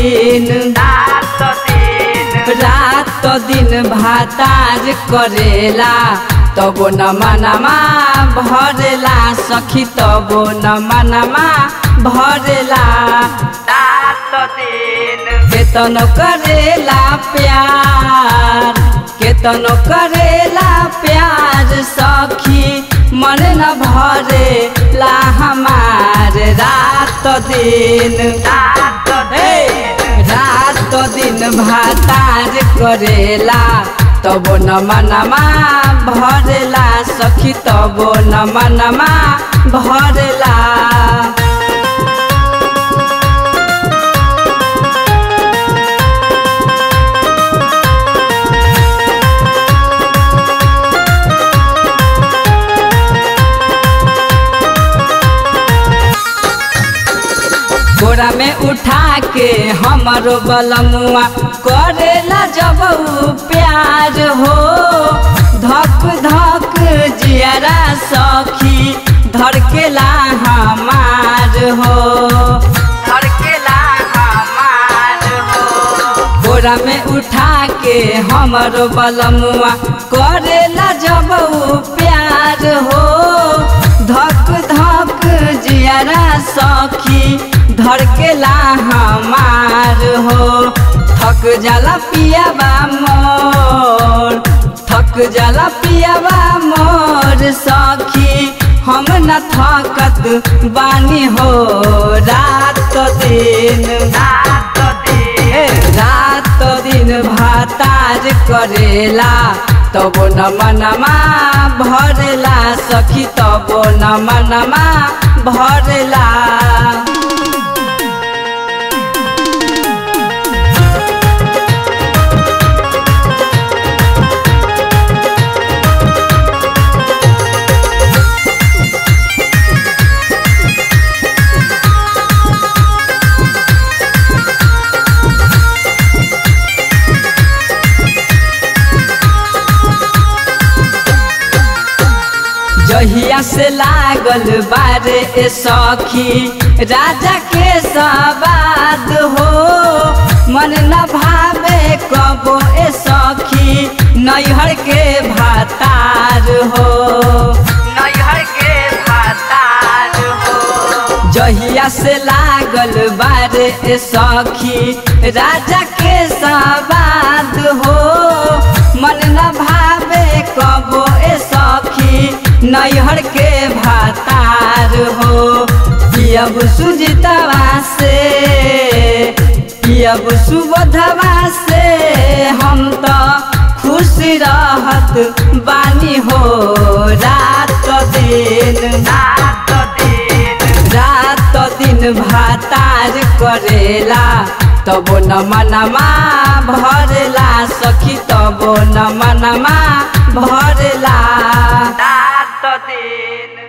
दिन रात दिन रात दिन भाताज करेला तबो न मनमा भरेला सखी तबो न मनमा भरेला रात दिन केतनो करेला प्यार केतनो करेला प्यार सखी मन न भरे ला हमार रात दिन रात हे, रात दिन भातार करेला तबो न मनमा भरेला सखी तबो न मनमा भरेला बोरा में उठा के हमारो बलमुआ करेला जब उ प्यार हो धक धक जियरा सखी धड़केला हमार हो धड़केला हमार हो बोरा में उठा के हमारो बलमुआ करेला जब उ प्यार हो धक धक जियरा सखी धड़केला हमार हो थक जाला पियाबा मोर थक जाला पियाबा मोर सखी हम न थकत बानी हो रात दिन रात दिन ए, रात दिन भातार करेला तबो न मनमा भरेला सखी तबो न मनमा भरेला जहिया से लागल बारे ए सखी राजा के सवाद हो मन न भावे कबो ए सखी नैहर के भातार हो नैहर के भातार हो जहिया से लागल बारे ए सखी राजा के सवाद हो मन न भावे कबो ए सखी नैहर के भातार हो पियब सुजितवा से पियब सुबोधवा से हम तो खुश रहत बानी हो रात दिन रात दिन रात दिन भातार करेला तबो न मनमा भरेला सखी तबो न मनमा भरेला रात दिन